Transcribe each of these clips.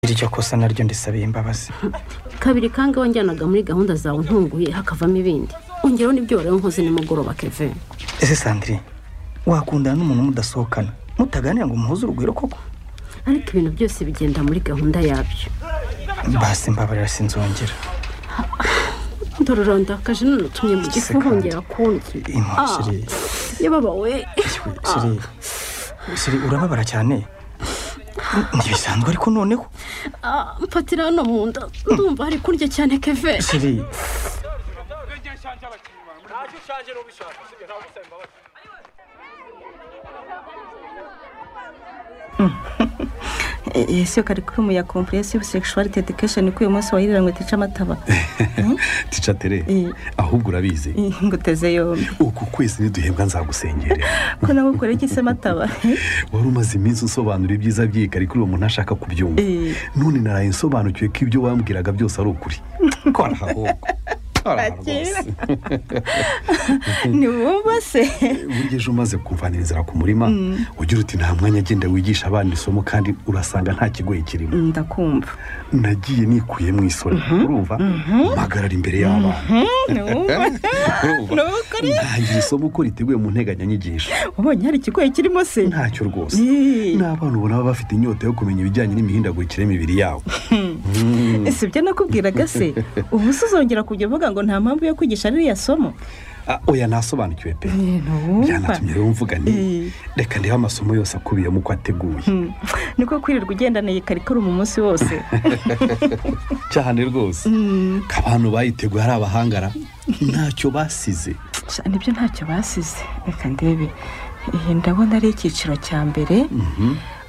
sinzi icyo kosa naryo ndisabiye imbabazi kabiri kandi wanjyanaga muri gahunda zawe ntunguye hakavamo ibindi ongereho n'ibyo wari nkoze nimugoroba keve ese sandiri wakundana n'umuntu mudasohokana mutaganira ngo umuhuze urugwiro koko ariko ibintu byose bigenda muri gahunda yabyo basi mbabarira sinzongera ndororandakaje none utumye mu gifu Sekandi. wongera kundi Impuhwe, Ah, Siri. yababawe Siri, siri siri urababara cyane ntibisanzwe ariko noneho Ah, mfatira hano mu nda ndumva hari kurya cyane keve siri ese karikurimu ya kompurensiyo sekishuwarite edikesheni ko uyu munsi wahirira ngo tice amataba tica tere Eh. ahubwo urabizi ngo uteze yombi uku kwezi niduhembwa nzagusengera ko nagukoreye iki se amataba wari umaze iminsi usobanura ibyiza by'iyi karikurimu umuntu ashaka kubyumva Eh. none naraye nsobanukiwe ko ibyo wambwiraga byose ari ukuri kora ahubwo kora Akira. ni wumva se burya ejo umaze kumvanira inzira ku murima ugira uti nta mwanya agenda wigisha abana isomo kandi urasanga nta kigoye kirimo ndakumva nagiye nikuye mu isoni urumva mpagarara imbere y'abana ni wumva urumva ni ukuri ntangira isomo uko riteguye mu nteganyanyigisho ubonye hari ikigoyi kirimo se ntacyo rwose Eh. n'abana ubona baba bafite inyota yo kumenya ibijyanye n'imihindagurikire y'imibiri yabo si ibyo nakubwiraga se ubu se uzongera kujya uvuga ngo nta mpamvu yo kwigisha ririya somo Ah, oya nasobanukiwe pe ntiwumva. byanatumye rero mvuga nti Eh. reka ndebe amasomo yose akubiyemo uko ateguye Hmm, niko kwirirwa ugendaniye karikuru mu munsi wose cyane rwose ko abantu bayiteguye ari abahangara ntacyo basize Sha, nibyo ntacyo basize reka ndebe iyi ndabona ari icyiciro cya mbere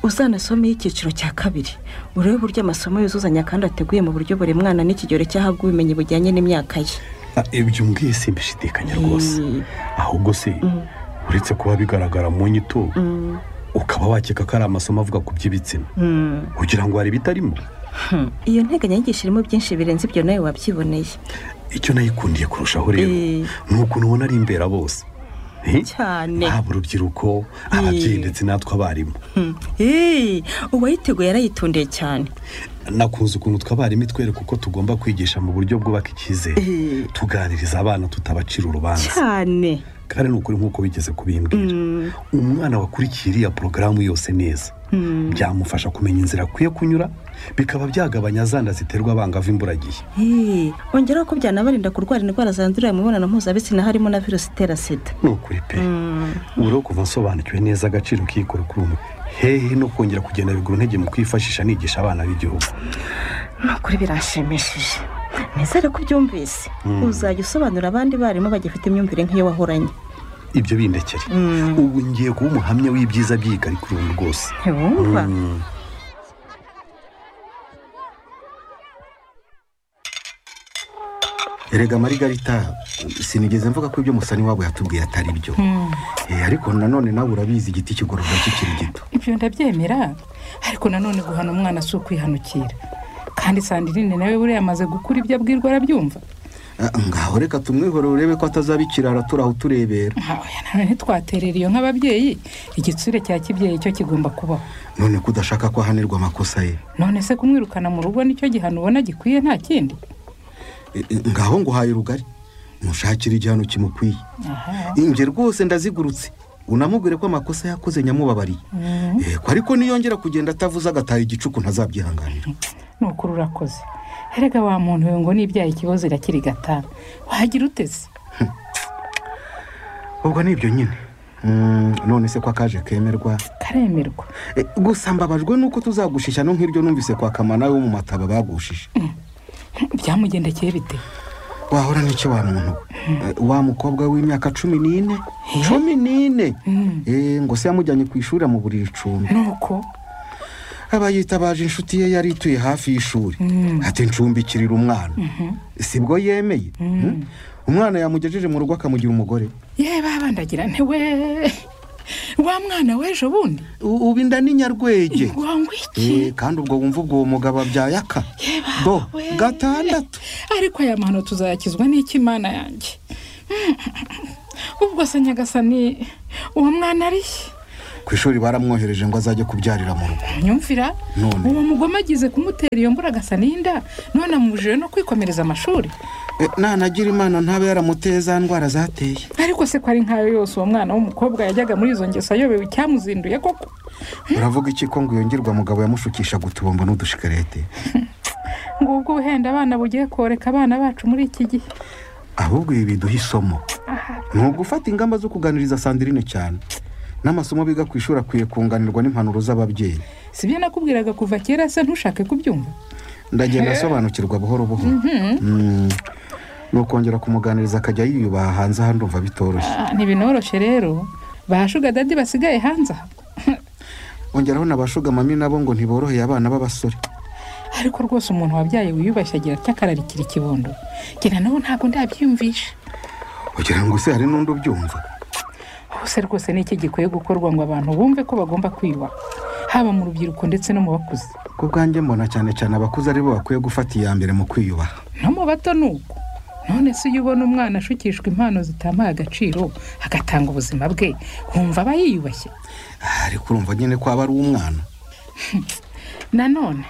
uzanasomeho icyiciro cya kabiri urebe uburyo amasomo yuzuzanya kandi ateguye mu buryo buri mwana n'ikigero cy'ahabwa ubumenyi bujyanye n'imyaka ye Ah, ibyo mbwiye simbishidikanya rwose Eh. ahubwo se uretse kuba bigaragara mu nyito ukaba wakeka ko ari amasomo avuga ku by'ibitsina Hmm, kugira ngo hari ibitarimo hmm. iyo nteganyanyigisho irimo byinshi birenze ibyo nawe wabyiboneye icyo nayikundiye kurushaho rero Eh. ni ukuntu ubona ari imbera bose Eh? Cyane. haba urubyiruko ababyeyi ndetse natwe abarimu Hmm. Eh, uwayiteguye yarayitundiye cyane nakunze ukuntu tw'abarimu itwereka uko tugomba kwigisha mu buryo bwubaka icyizere Eh. tuganiriza abana tutabacira urubanza cyane kandi ni ukuri nk'uko bigeze kubimbwira umwana wakurikiye iriya porogaramu yose neza byamufasha kumenya inzira akwiye kunyura bikaba byagabanya zanda ziterwa abangavu imburagihe Eh, ongeraho ko byanabarinda kurwara indwara zandurira mu mibonano mpuzabitsina harimo na virusi itera sida ni ukuri pe urabona kuva nsobanukiwe neza agaciro k'iyikora kuri umwe hehe no kongera kugenda bigura intege mu kwifashisha nigisha abana b'igihugu ni ukuri birashimishije nizere ko ubyumvise uzajya usobanurira abandi barimu bagifite imyumvire nk'iyo wahoranye ibyo bindekere ubu ngiye kuba umuhamya w'ibyiza by'iyi karikirundu rwose ntiwumva erega amarigarita sinigeze mvuga ko ibyo musani wabo yatubwiye atari byo Eh, ariko nanone nawe urabizi igiti kigororwa kikiri gito ibyo ndabyemera ariko nanone guhana umwana si ukwihanukira kandi sandirine nawe buriya amaze gukura ibyo abwirwa arabyumva Ah, ngaho reka tumwihore urebe ko atazaba ikirara turi aho turebera Ah, oya, nanone ntitwaterera iyo nk'ababyeyi igitsure cya kibyeyi cyo kigomba kubaho none ko udashaka ko ahanirwa amakosa ye none se kumwirukana mu rugo nicyo gihano ubona gikwiye nta kindi Eh, eh, ngaho nguhaye urugari mushakire igihano kimukwiye Aha. inge rwose ndazigurutse unamubwire ko amakosa yakoze nyamubabariye Eh, ko ariko niyongera kugenda atavuze agataha igicuku ntazabyihanganira ni ukuri urakoze erega wa muntu we ngo nibyaye ikibazo irakiri gatanu wagira uteze ubwo ni ibyo nyine Mm, none se ko akaje kemerwa karemerwa Eh, gusa mbabajwe nuko tuzagushishya no nk'iryo numvise kwa kamana wo mu mataba bagushije byamugendekeye bite wahora n'icyo wa muntu we Eh, wa mukobwa w'imyaka cumi n'ine cumi n'ine Eh, ngo se yamujyanye ku ishuri mu buriri icumbi nuko aba yitabaje inshuti ye yari ituye hafi y'ishuri ati ncumbikirira umwana sibwo yemeye Mm? umwana yamugejeje mu rugo akamugira umugore yewe babandagira ntiwe wa mwana w'ejo bundi U- ubu inda ni nyarwege ngo iki Eh, kandi ubwo wumva ubwo uwo mugabo abyaye aka do we. gatandatu ariko aya mahano tuzayakizwa n'ikimana yanjye ubwo se nyagasani uwo mwana ari he? ku ishuri baramwohereje ngo azajye kubyarira mu rugo nyumvira None. uwo mugome agize kumutera iyo mbura agasa n'inda none amubujije no kwikomereza amashuri E, nanagira imana ntabe yaramuteye za ndwara zateye ariko se ko ari nkayo yose uwo mwana w'umukobwa yajyaga muri izo ngeso ayobewe icyamuzinduye koko uravuga iki ko ngo uyongirwa mugabo yamushukishaga utubombo n'udushikarete ngubwo ubuhenda abana bugiye koreka abana bacu muri iki gihe ahubwo ibi biduha isomo ni ugufata ingamba zo kuganiriza sandirine cyane n'amasomo biga ku ishuri akwiye kunganirwa n'impanuro z'ababyeyi si byo nakubwiraga kuva kera se ntushake kubyumva ndagenda asobanukirwa buhoro buhoro Mm. ni ukongera kumuganiriza akajya yiyubaha hanze aha ndumva bitoroshye Ah, ntibinoroshye rero ba shuga dadi basigaye hanze aha ongeraho na ba shuga mami nabo ngo ntiboroheye abana b'abasore ariko rwose umuntu wabyaye wiyubashye agira atya akararikira ikibondo njye na none ntabwo ndabyiyumvisha ugira ngo se hari n'undi ubyumva hose rwose ni iki gikwiye gukorwa ngo abantu bumve ko bagomba kwiyubaha haba mu rubyiruko ndetse no mu bakuze ku bwanjye mbona cyane cyane abakuze aribo bakwiye gufata iya mbere mu kwiyubaha no mu bato ni uko none se iyo ubona umwana ashukishwa impano zitamuha agaciro agatanga ubuzima bwe wumva aba yiyubashye Ah, ariko urumva nyine ko aba ari umwana nanone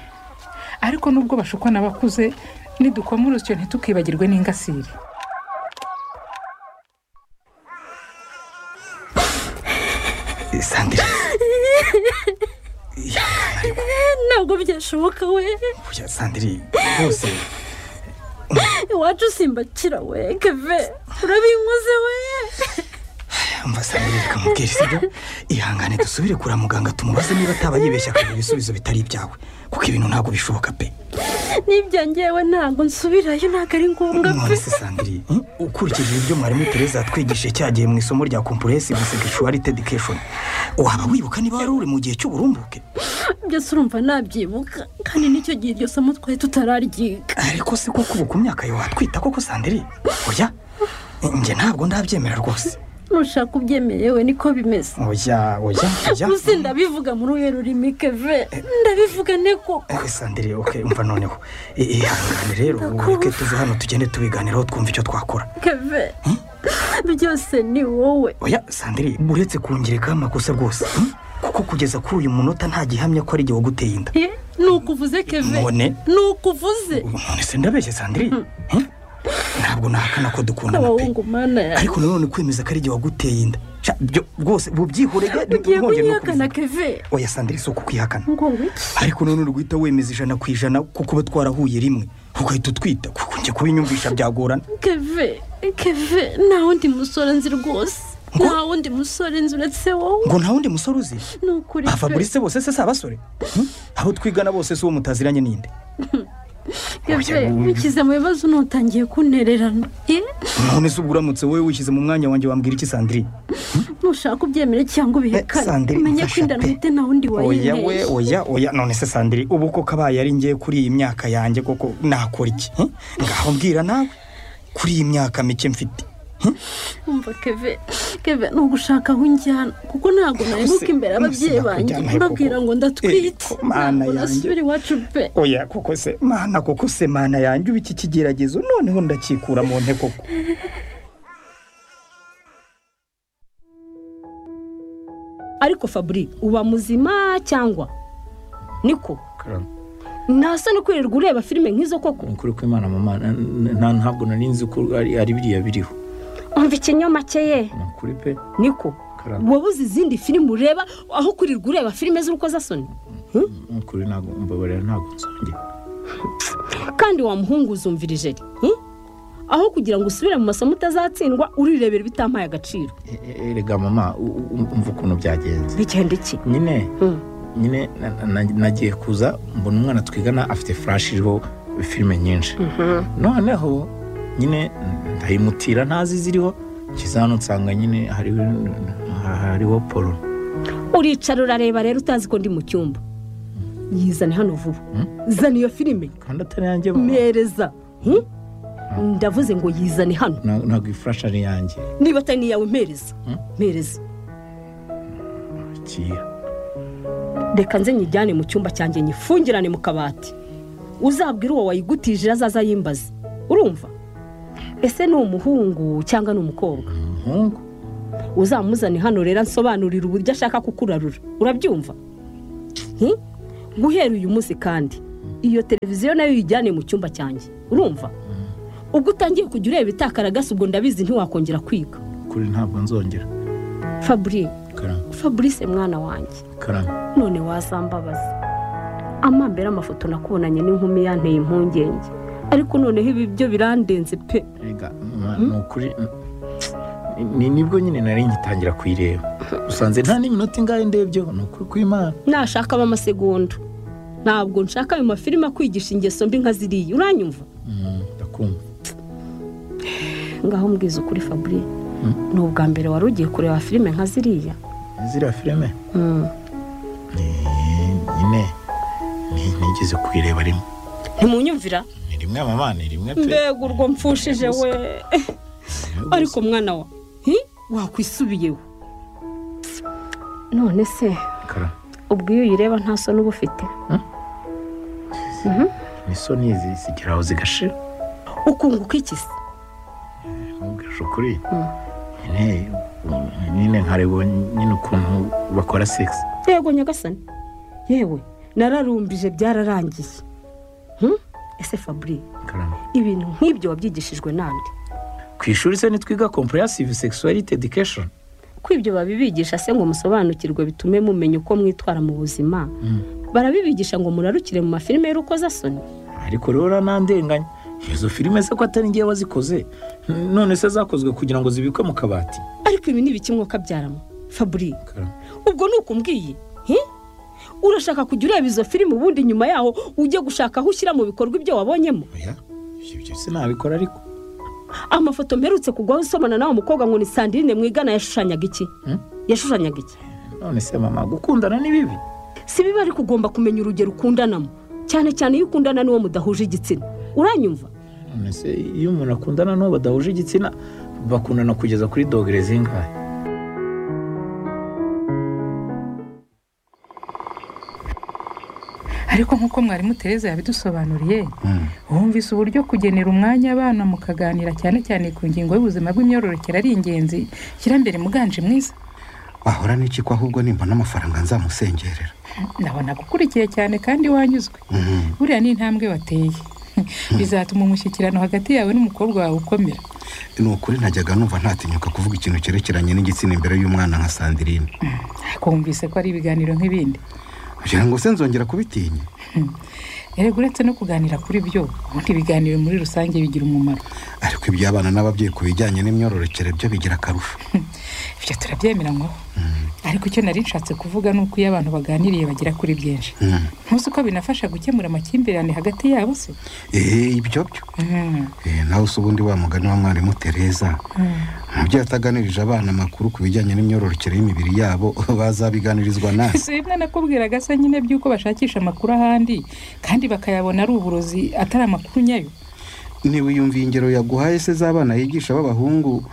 ariko nubwo bashukwa n'abakuze nidukoma urusyo ntitukibagirwe n'ingasire Eh, Sandrine ntabwo byashoboka we burya Sandrine rwose iwacu simbakira we keve urabinkoze we umva Sandrine reka mubwire sibyo ihangane dusubire kura muganga tumubaze niba ataba yibeshya akagira ibisubizo bitari ibyawe kuko ibintu ntabwo bishoboka pe nibyangewe ntabwo nsubirayo ntabwo ari ngombwa pe none se Sandrine eh, ukurikije ibyo mwarimu Tereza yatwigishije cya gihe mu isomo rya comprehensive sexuality education waba wibuka niba wari uri mu gihe cy'uburumbuke byose urumva nabyibuka kandi n'icyo gihe iryo somo twari tutararyiga ariko se koko ubu ku myaka yawe watwita koko Sandrine oya njye ntabwo ndabyemera rwose nushaka ubyemerewe niko bimeze oya oya oya gusa ndabivuga muri uyu rurimi keve ndabivuga ne koko Eh, sandire oke umva noneho I- ihangane rero ureke tuve hano tugende tubiganiraho twumva icyo twakora keve byose ni wowe oya sandire uretse kungirikaho amakosa rwose hmm? kuko kugeza kuri uyu munota nta gihamya ko ari igihe waguteye inda Eh, ni uko uvuze keve None? ni uko uvuze none se ndabeshye sandire Hmm? ntabwo nahakana ko dukundana pe abahungu mana yawe ariko nanone kwemeza ko ari igihe waguteye inda Sha, byo rwose bubyihorega ugiye kunyihakana keve oya sandire si ukwihakana ngo wiki ariko nanone uri guhita wemeza ijana ku ijana ko kuba twarahuye rimwe ugahita utwita kuko njye kubinyumvisha byagorana keve keve nta wundi musore nzi rwose nta wundi musore nzi uretse wowe ngo nta wundi musore uzi ni ukuri ba pe. fabrice bose se si abasore Hmm? abo twigana bose si uwo mutaziranye ninde keve nkize mu bibazo ntutangiye kuntererana Eh, none se ubwo uramutse wowe wishyize mu mwanya wanjye wambwira iki sandrine nushaka ubyemere cyangwa ubihekane Sandrine, umenye ko mfasha inda pe. ntwite nta wundi oya we wayinteye oya oya none se sandrine ubu koko abaye ari ngewe kuri iyi myaka yanjye koko nakora iki Hmm? ngaho mbwira nawe kuri iyi myaka mike mfite umva keve keve ni ugushaka aho unjyana kuko ntabwo nahemuka imbere ababyeyi Sinakujyana banjye he koko. mbabwira ngo ndatwite Eh, ko mana ntabwo yanjye. nasubira iwacu pe oya koko se mana koko se mana yanjye uba iki kigeragezo noneho ndakikura mu nte koko ariko fabri uba muzima cyangwa niko ntasa no kwirirwa ureba filime nk'izo koko ukuri kw'imana mama na- na- ntabwo nari nzi ko ari ari biriya biriho umva ikinyoma cye ye ni ukuri pe niko karame wowe uzi izindi filime ureba aho kwirirwa ureba filime z'urukozasoni ni ukuri ntabwo mbabarira ntabwo nzongera kandi wamuhungu uzumvirije aho kugira ngo usubire mu masomo utazatsindwa urirebera ibitampaye agaciro E- e- erega mama u- u- umva ukuntu byagenze bigenda iki nyine Mm. nyine na- na- nagiye kuza mbona umwana twigana afite furashi iriho filime nyinshi noneho nyine ndayimutira ntazi iziriho nshyize hano nsanga nyine hariho hariho poro uricara urareba rero utazi ko ndi mu cyumba yizane hano vuba zana iyo filime kandi atari yanjye mama. mpereza Hmm? ndavuze ngo yizane hano Na- ntabwo ifurashi ari yanjye niba atari n'iyawe mpereza Hmm? mpereza kiya reka nze nyijyane mu cyumba cyanjye nyifungirane mu kabati uzabwire uwo wayigutije azaza yimbaze urumva ese ni umuhungu cyangwa ni umukobwa umuhungu uzamuzane hano rero ansobanurire uburyo ashaka kukurarura urabyumva Nti? guhera uyu munsi kandi iyo televiziyo nayo uyijyane mu cyumba cyanjye urumva ubwo utangiye kujya ureba itakaragasa ubwo ndabizi ntiwakongera kwiga kuri ntabwo nzongera fabri karame fabrice mwana wanjye karame none wazambabaza amambere amafoto nakubonanye n'inkumi yanteye impungenge ariko noneho ibi byo birandenze pe Erega, mwa- ni ukuri ni nibwo nyine nari ngitangira kuyireba usanze nta n'iminota ingahe ndebyeho ni ukuri kw'imana nashaka ab'amasegonda ntabwo nshaka ayo mafilime akwigisha ingeso mbi nka ziriya uranyumva Mm, ndakumva ngaho mbwiza ukuri fabri ni ubwa mbere wari ugiye kureba filime nka ziriya ziriya filime ni- nyine ni- nigeze kuyireba rimwe ntimunyumvira ni rimwe mama ni rimwe pe mbega urwo mpfushije we ariko mwana wa hi? wakwisubiyeho none se Karame, ubwo iyo uyireba nta soni uba ufite ni so n'izi zigera aho zigashira ukunguka iki se ntugashe ukuri nyine mm, nyine nkareba nyine ukuntu bakora segisi yego nyagasani yewe nararumbije byararangiye Hmm? ese fabri Karame. ibintu nk'ibyo wabyigishijwe nande ku ishuri se nitwiga comprehensive sexuality education ko ibyo babibigisha se ngo musobanukirwe bitume mumenya uko mwitwara mu buzima barabibigisha ngo murarukire mu mafilime y'urukozasoni ariko rero uranandenganya izo filime se ko atari ngewe wazikoze none se zakozwe kugira ngo zibikwe mu kabati ariko ibi ni ibiki mwuka byaramo fabri ubwo ni uko umbwiye Hi? urashaka kujya ureba izo filime ubundi nyuma yaho ujye gushaka aho ushyira mu bikorwa ibyo wabonyemo oya ibyo se nabikora ariko amafoto mperutse kugwaho usomana n'awo mukobwa ngo ni sandrine mwigana yashushanyaga iki yashushanyaga iki none se mama gukundana ni bibi si biba ariko ugomba kumenya urugero ukundanamo cyane cyane iyo ukundana n'uwo mudahuje igitsina uranyumva none se iyo umuntu akundana n'uwo badahuje igitsina bakundana kugeza kuri dogere zingahe ariko nk'uko mwarimu tereza yabidusobanuriye wumvise uburyo kugenera umwanya abana mukaganira cyane cyane ku ngingo y'ubuzima bw'imyororokere ari ingenzi shyira mbere muganje mwiza wahora n'iki ko ahubwo nimbona amafaranga nzamusengerera ndabona gukurikiye cyane kandi wanyuzwe buriya ni intambwe wateye bizatuma umushyikirano hagati yawe n'umukobwa wawe ukomera ni ukuri najyaga numva ntatinyuka kuvuga ikintu cyerekeranye n'igitsina imbere y'umwana nka sandirine kumvise ko ari ibiganiro nk'ibindi kugira ngo se nzongera kubitinya erega uretse no kuganira kuri byo ubundi ibiganiro muri rusange bigira umumaro ariko iby'abana n'ababyeyi ku bijyanye n'imyororokere byo bigira akarusho ibyo turabyemera nkaho ariko icyo nari nshatse kuvuga ni uko iyo abantu baganiriye bagera kuri byinshi Mm. ntuzi ko binafasha gukemura amakimbirane hagati yabo se eee ibyo byo Eh, nawe se ubundi wa mugani wa mwarimu tereza umubyeyi ataganirije abana amakuru ku bijyanye n'imyororokere y'imibiri yabo bazabiganirizwa nasi si bimwe nakubwiraga se nyine by'uko bashakisha amakuru ahandi kandi bakayabona ari uburozi atari amakuru nyayo niba yumviye ingero yaguhaye se z'abana yigisha b'abahungu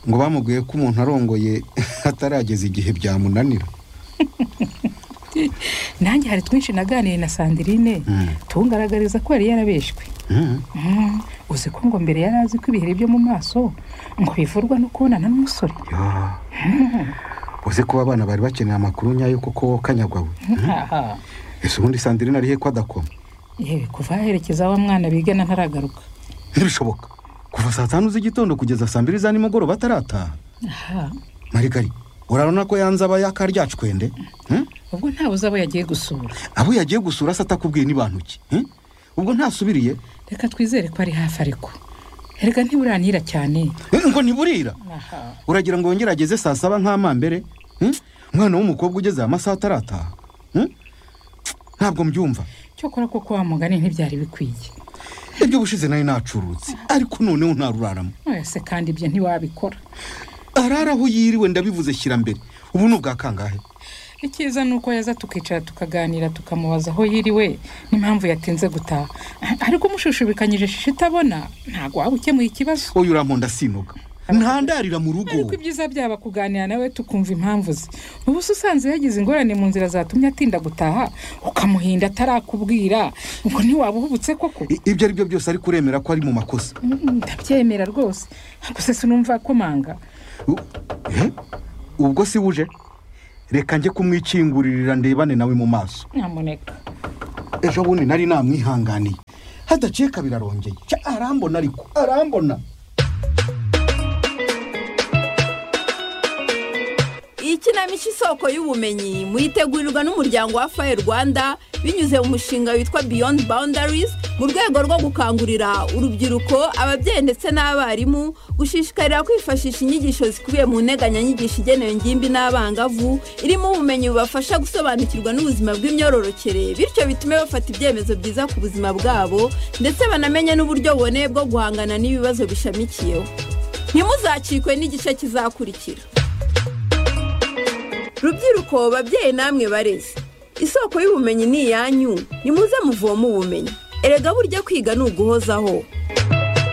ngo bamubwiye ko umuntu arongoye atarageza igihe byamunanira nanjye hari twinshi naganiye na sandirine tungaragariza ko yari yarabeshywe Mm. Mm, uzi ko ngo mbere yari azi ko ibiheri byo mu maso ngo bivurwa no kubonana n'umusore Ya. uzi ko abana bari bakeneye amakuru nyayo kuko wo kanyagwawe Haha. ese ubundi sandirine arihe ko adakoma yewe kuva aherekeza wa mwana bigana ntaragaruka ntibishoboka kuva saa tanu z'igitondo kugeza saa mbiri za nimugoroba atarataha Aha. marigari urabona ko yanze aba yakaryacu Hmm? ubwo ntawe uzaba yagiye gusura abo yagiye gusura se atakubwiye n'ibintu ki Hmm? ubwo ntasubiriye reka twizere ko ari hafi ariko erega ntiburanira cyane Eh, ngo ntiburira Aha. uragira ngo wongere ageze saa saba nk'amambere Hmm? umwana w'umukobwa ugeze aya masaha atarataha Hmm? ntabwo mbyumva cyokora koko wa mugani ntibyari bikwiye ibyo bushize nari nacurutse ariko noneho ntaruraramo Oya se kandi ibyo ntiwabikora arara aho yiriwe ndabivuze shyira mbere ubu ni ubwa kangahe icyiza ni uko yaza tukicara tukaganira tukamubaza aho yiriwe n'impamvu yatinze gutaha ariko umushishubikanyije shisha itabona ntabwo waba ukemuye ikibazo wowe uramponda sinuka ntandarira mu rugo ariko ibyiza byaba kuganira nawe tukumva impamvu ze ubu se usanze yagize ingorane mu nzira zatumye atinda gutaha ukamuhinda atarakubwira ngo ntiwabuhubutse koko I- ibyo ari byo byose ariko uremera ko ari mu makosa Mm, ndabyemera rwose gusa sinumva komanga U- eh? ubwo si wuje reka njye kumwikingurira ndebane nawe mu maso nyamuneka ejo bundi nari namwihanganiye hadaciye kabiri arongeye Cya, arambona ariko arambona ikinamico isoko y'ubumenyi muyitegurirwa n'umuryango wa faye rwanda binyuze mu mushinga witwa beyond boundaries mu rwego rwo gukangurira urubyiruko ababyeyi ndetse n'abarimu gushishikarira kwifashisha inyigisho zikubiye mu nteganyanyigisho igenewe ingimbi n'abangavu irimo ubumenyi bubafasha gusobanukirwa n'ubuzima bw'imyororokere bityo bitume bafata ibyemezo byiza ku buzima bwabo ndetse banamenye n'uburyo buboneye bwo guhangana n'ibibazo bishamikiyeho ntimuzacikwe n'igice kizakurikira rubyiruko babyeyi namwe barezi isoko y'ubumenyi ni iyanyu nimuze muvoma ubumenyi erega burya kwiga ni uguhozaho